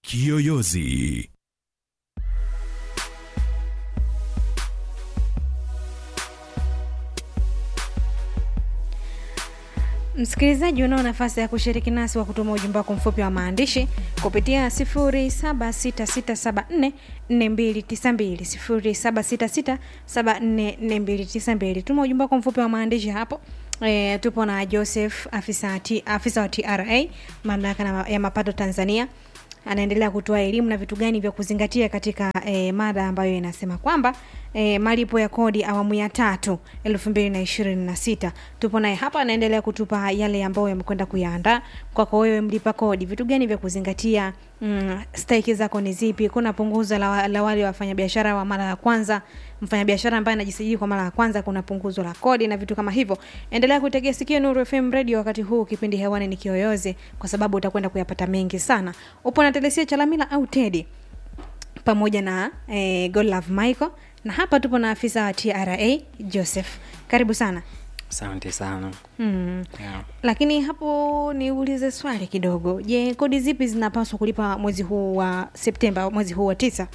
Kiyoyozi. Msikilizaji, unao nafasi ya kushiriki nasi wa kutuma ujumbe wako mfupi wa maandishi kupitia 0766744292 0766744292. Tuma ujumbe wako mfupi wa maandishi hapo. E, tupo na Joseph afisa, T, afisa wa TRA mamlaka na- ya mapato Tanzania anaendelea kutoa elimu na vitu gani vya kuzingatia katika e, mada ambayo inasema kwamba e, malipo ya kodi awamu ya tatu elfu mbili na ishirini na sita tupo naye hapa anaendelea kutupa yale ambayo yamekwenda kuyaandaa kwako wewe mlipa kodi vitu gani vya kuzingatia mm, stahiki zako ni zipi kuna punguzo la, wa- la wale wafanyabiashara wa mara ya kwanza mfanyabiashara ambaye anajisajili kwa mara ya kwanza kuna punguzo la kodi na vitu kama hivyo endelea kuitegea sikio nuru fm radio wakati huu kipindi hewani ni kiyoyozi kwa sababu utakwenda kuyapata mengi sana upo na telesia chalamila au tedi pamoja na eh, godlove michael na hapa tupo na afisa wa tra joseph karibu sana asante sana mm. yeah. lakini hapo niulize swali kidogo je kodi zipi zinapaswa kulipa mwezi huu wa septemba mwezi huu wa tisa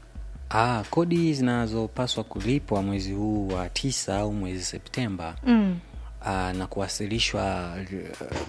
ah, kodi zinazopaswa kulipwa mwezi huu wa tisa au mwezi septemba mm. ah, na kuwasilishwa uh,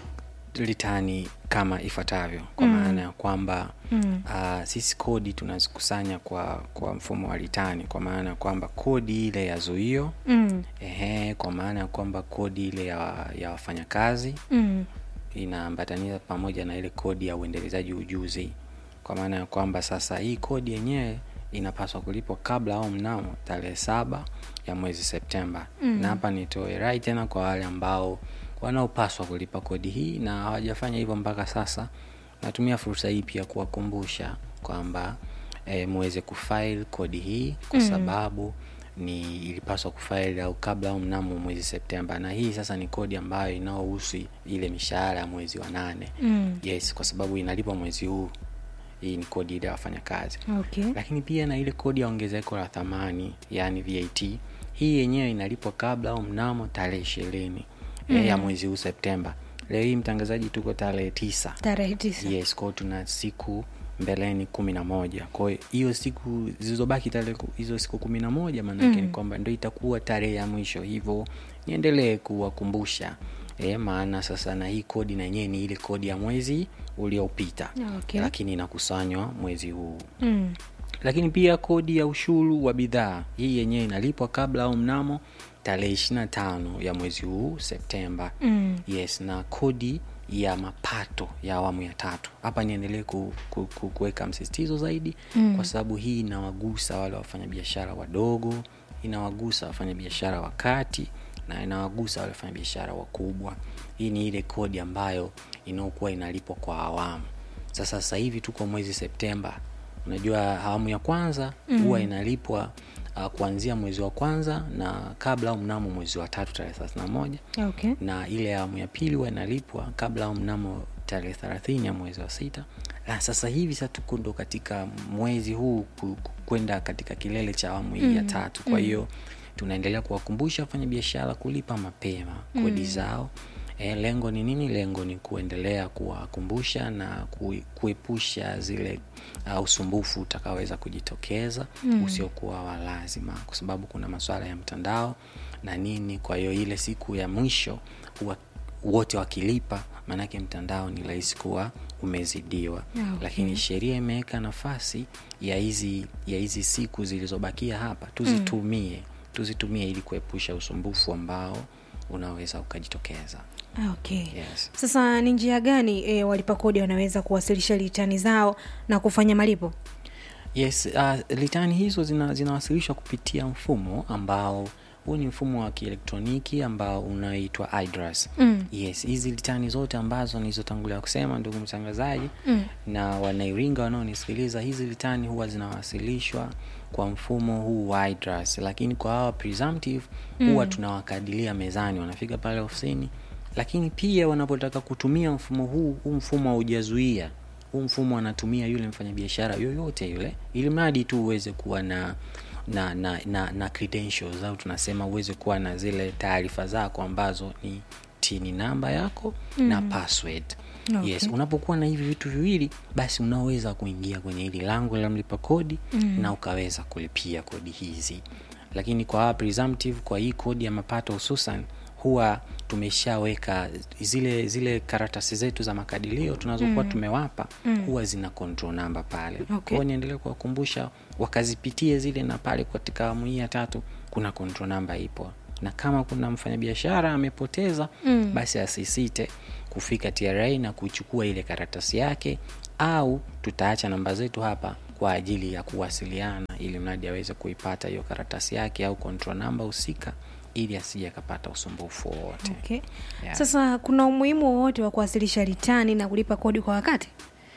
litani kama ifuatavyo kwa Mm. maana ya kwamba Mm. uh, sisi kodi tunazikusanya kwa kwa mfumo wa litani kwa maana ya kwamba kodi ile ya zuio Mm. ehe, kwa maana ya kwamba kodi ile ya, ya wafanyakazi Mm. inaambatanisha pamoja na ile kodi ya uendelezaji ujuzi kwa maana ya kwamba sasa hii kodi yenyewe inapaswa kulipwa kabla au mnamo tarehe saba ya mwezi septemba Mm. na hapa nitoe rai tena kwa wale ambao wanaopaswa kulipa kodi hii na hawajafanya hivyo mpaka sasa natumia fursa hii pia kuwakumbusha kwamba e, muweze kufile kodi hii kwa Mm. sababu ni ilipaswa kufaili au kabla au mnamo mwezi septemba na hii sasa ni kodi ambayo inaohusu ile mishahara ya mwezi wa nane Mm. yes kwa sababu inalipwa mwezi huu hii ni kodi ile ya wafanyakazi okay lakini pia na ile kodi ya ongezeko la thamani yani vat hii yenyewe inalipwa kabla au mnamo tarehe ishirini mm. ya mwezi huu septemba leo hii mtangazaji tuko tarehe tisa tarehe tisa yes kwao tuna siku mbeleni kumi na moja kwao hiyo siku zilizobaki tarehe ku- hizo siku kumi na moja maanake Mm. ni kwamba ndo itakuwa tarehe ya mwisho hivyo niendelee kuwakumbusha e, maana sasa na hii kodi na yenyewe ni ile kodi ya mwezi uliopita okay lakini inakusanywa mwezi huu mm. lakini pia kodi ya ushuru wa bidhaa hii yenyewe inalipwa kabla au mnamo tarehe ishirina tano ya mwezi huu septemba Mm. yes na kodi ya mapato ya awamu ya tatu hapa niendelee ku, ku, ku, kuweka msisitizo zaidi Mm. kwa sababu hii inawagusa wale wafanyabiashara wadogo inawagusa wafanyabiashara wa kati na inawagusa wale wafanyabiashara wakubwa hii ni ile kodi ambayo inaokuwa inalipwa kwa awamu sasa sasa hivi tuko mwezi septemba unajua awamu ya kwanza Mm. huwa inalipwa uh, kuanzia mwezi wa kwanza na kabla au mnamo mwezi wa tatu tarehe thelathini na moja okay na ile awamu ya pili huwa inalipwa kabla au mnamo tarehe thelathini ya mwezi wa sita na sasa hivi sa tuko ndo katika mwezi huu ku- ku- kwenda katika kilele cha awamu hii ya Mm, tatu kwa mm. hiyo tunaendelea kuwakumbusha wafanya biashara kulipa mapema kodi Mm. zao e, lengo ni nini lengo ni kuendelea kuwakumbusha na kui- kuepusha zile uh, usumbufu utakaweza kujitokeza Mm. usiokuwa wa lazima kwa sababu kuna masuala ya mtandao na nini kwa hiyo ile siku ya mwisho huwa wote wakilipa maanake mtandao ni rahisi kuwa umezidiwa Okay. lakini sheria imeweka nafasi ya hizi ya hizi siku zilizobakia hapa tuzitumie tuzitumie ili kuepusha usumbufu ambao unaweza ukajitokeza okay yes. sasa ni njia gani e, walipa kodi wanaweza kuwasilisha litani zao na kufanya malipo yes uh, litani hizo zina, zinawasilishwa kupitia mfumo ambao huu ni mfumo wa kielektroniki ambao unaitwa idras mm. yes hizi litani zote ambazo nilizotangulia kusema ndugu mtangazaji Mm. na wanairinga wanaonisikiliza hizi litani huwa zinawasilishwa kwa mfumo huu wa idras lakini kwa hawa presumptive huwa Mm. tunawakadilia mezani wanafika pale ofisini lakini pia wanapotaka kutumia mfumo huu huu mfumo haujazuia huu mfumo anatumia yule mfanyabiashara yoyote yule ili mradi tu uweze kuwa na na na, na, na credentials au tunasema uweze kuwa na zile taarifa zako ambazo ni tini namba yako mm. na password Okay. yes unapokuwa na hivi vitu viwili basi unaweza kuingia kwenye hili lango la mlipa kodi mm. na ukaweza kulipia kodi hizi lakini kwa hawa presumptive kwa hii kodi ya mapato hususan huwa tumeshaweka zile zile karatasi zetu za makadirio tunazokuwa mm. tumewapa mm. huwa zina control number pale Okay. kwao niendelee kuwakumbusha wakazipitie zile na pale katika awamu hii ya tatu kuna control number ipo na kama kuna mfanyabiashara amepoteza mm. basi asisite kufika tra na kuchukua ile karatasi yake au tutaacha namba zetu hapa kwa ajili ya kuwasiliana ili mradi aweze kuipata hiyo karatasi yake au control number husika ili asije akapata usumbufu wowote okay. Yeah. sasa kuna umuhimu wowote wa kuwasilisha ritani na kulipa kodi kwa wakati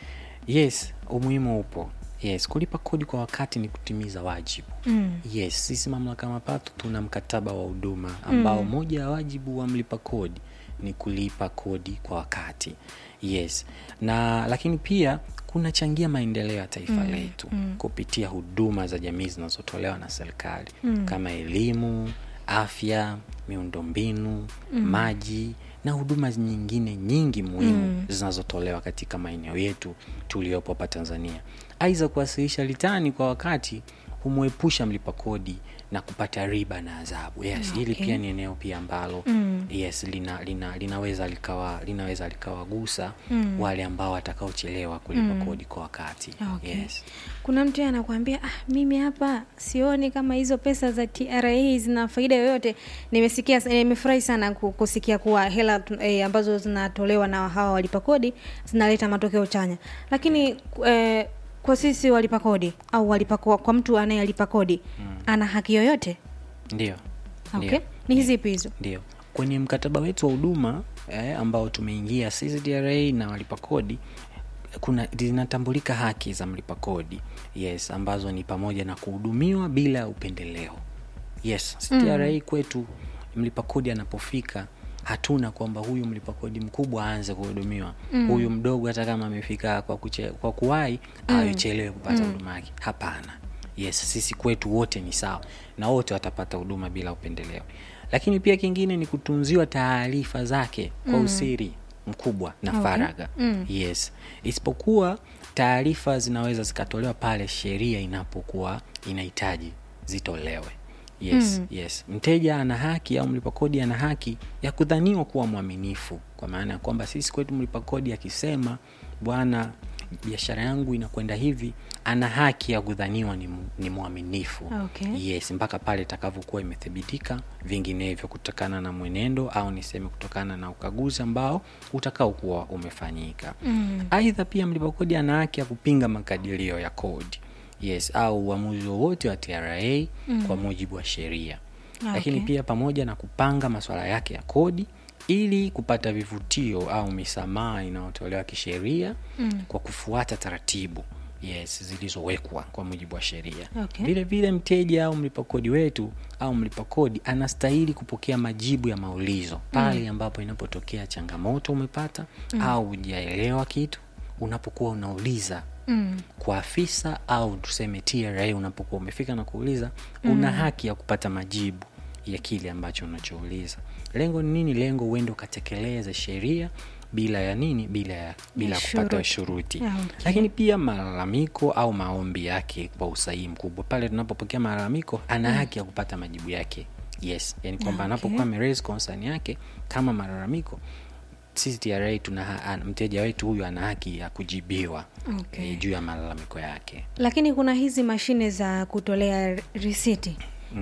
yes umuhimu upo yes kulipa kodi kwa wakati ni kutimiza wajibu mm. yes sisi mamlaka ya mapato tuna mkataba wa huduma ambao mm. moja ya wajibu wa mlipa kodi ni kulipa kodi kwa wakati yes na lakini pia kunachangia maendeleo ya taifa mm. letu mm. kupitia huduma za jamii zinazotolewa na serikali mm. kama elimu afya miundombinu mm. maji na huduma nyingine nyingi muhimu mm. zinazotolewa katika maeneo yetu tuliopo hapa tanzania aidha kuwasilisha litani kwa wakati humwepusha mlipa kodi na kupata riba na adhabu yes Okay. hili pia ni eneo pia ambalo mm. yes lina, lina, linaweza likawa linaweza likawagusa mm. wale ambao watakaochelewa kulipa mm. kodi kwa wakati Okay. yes kuna mtu anakuambia ah, mimi hapa sioni kama hizo pesa za tra zina faida yoyote nimesikia nimefurahi sana ku- kusikia kuwa hela tu- eh, ambazo zinatolewa na hawa walipa kodi zinaleta matokeo chanya lakini eh, kwa sisi walipa kodi au walipa kwa, kwa mtu anayelipa kodi mm. ana haki yoyote ndio okay. Ndio. ni hizipi hizo ndio kwenye mkataba wetu wa huduma eh, ambao tumeingia sisi tra na walipa kodi kuna zinatambulika haki za mlipa kodi yes ambazo ni pamoja na kuhudumiwa bila upendeleo yes tra mm. kwetu mlipa kodi anapofika hatuna kwamba huyu mlipa kodi mkubwa aanze kuhudumiwa mm. huyu mdogo hata kama amefika kwa, kuche, kwa kuwai mm. aichelewe kupata huduma yake hapana yes sisi kwetu wote ni sawa na wote watapata huduma bila upendeleo lakini pia kingine ni kutunziwa taarifa zake kwa mm. usiri mkubwa na Okay. faragha mm. yes isipokuwa taarifa zinaweza zikatolewa pale sheria inapokuwa inahitaji zitolewe yes mm. yes mteja ana haki au mlipa kodi ana haki ya kudhaniwa kuwa mwaminifu kwa maana ya kwamba sisi kwetu mlipa kodi akisema bwana biashara yangu inakwenda hivi ana haki ya kudhaniwa ni, mu- ni mwaminifu Okay. yes mpaka pale itakavyokuwa imethibitika vinginevyo kutokana na mwenendo au niseme kutokana na ukaguzi ambao utakaokuwa umefanyika mm. aidha pia mlipa kodi ana haki ya kupinga makadirio ya kodi yes au uamuzi wowote wa tra mm. kwa mujibu wa sheria Ah, lakini okay. pia pamoja na kupanga masuala yake ya kodi ili kupata vivutio au misamaha inayotolewa kisheria mm. kwa kufuata taratibu yes zilizowekwa kwa mujibu wa sheria Okay. vile vile mteja au mlipa kodi wetu au mlipa kodi anastahili kupokea majibu ya maulizo pale mm. ambapo inapotokea changamoto umepata mm. au hujaelewa kitu unapokuwa unauliza mm. kwa afisa au tuseme tra unapokuwa umefika na kuuliza mm. una haki ya kupata majibu ya kile ambacho unachouliza lengo ni nini lengo uende ukatekeleze sheria bila ya nini bila ya bila ya kupata Shuruti. shuruti Ah, okay. lakini pia malalamiko au maombi yake kwa usahihi mkubwa pale tunapopokea malalamiko ana haki ya kupata majibu yake yes yani kwamba Ah, okay. anapokuwa ameraise concern yake kama malalamiko sisi tra tuna ha- an- mteja wetu huyu ana haki ya kujibiwa Okay. eh, juu ya malalamiko yake lakini kuna hizi mashine za kutolea risiti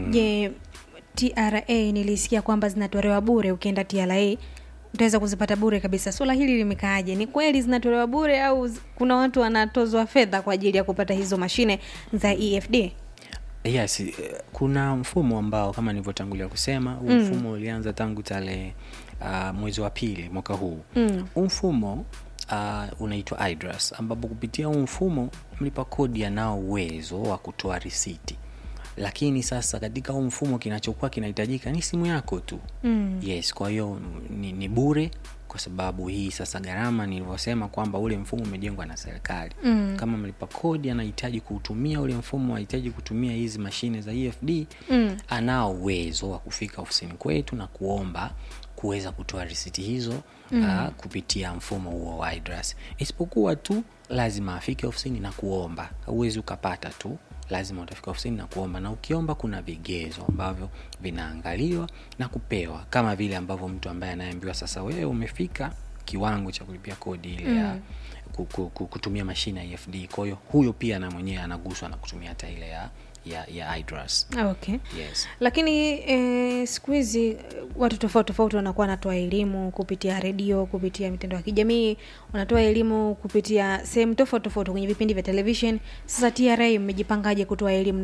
je tra nilisikia kwamba zinatolewa bure ukienda tra utaweza kuzipata bure kabisa swala hili limekaaje ni kweli zinatolewa bure au z- kuna watu wanatozwa fedha kwa ajili ya kupata hizo mashine za efd yes eh, kuna mfumo ambao kama nilivyotangulia kusema huu Mm. mfumo ulianza tangu tarehe uh, mwezi wa pili mwaka huu Mm. huu mfumo uh, unaitwa idras ambapo kupitia huu mfumo mlipa kodi anao uwezo wa kutoa risiti lakini sasa katika huu mfumo kinachokuwa kinahitajika ni simu yako tu Mm. yes kwa hiyo ni, ni bure kwa sababu hii sasa gharama nilivyosema kwamba ule mfumo umejengwa na serikali Mm. kama mlipa kodi anahitaji kuutumia ule mfumo anahitaji kutumia hizi mashine za efd Mm. anao uwezo wa kufika ofisini kwetu na kuomba kuweza kutoa risiti hizo mm. uh, kupitia mfumo huo wa IDRAS isipokuwa tu lazima afike ofisini na kuomba huwezi ukapata tu lazima utafika ofisini na kuomba na ukiomba kuna vigezo ambavyo vinaangaliwa na kupewa kama vile ambavyo mtu ambaye anayeambiwa sasa wewe umefika kiwango cha kulipia kodi ile ya ku- ku- ku- kutumia mashine ya efd kwa hiyo huyo pia na mwenyewe anaguswa na kutumia hata ile ya, ya, ya idras okay yes lakini e, siku hizi eh, watu tofauti tofauti wanakuwa wanatoa elimu kupitia redio kupitia mitandao ya kijamii wanatoa elimu kupitia sehemu tofauti tofauti kwenye vipindi vya television sasa tra mmejipangaje kutoa elimu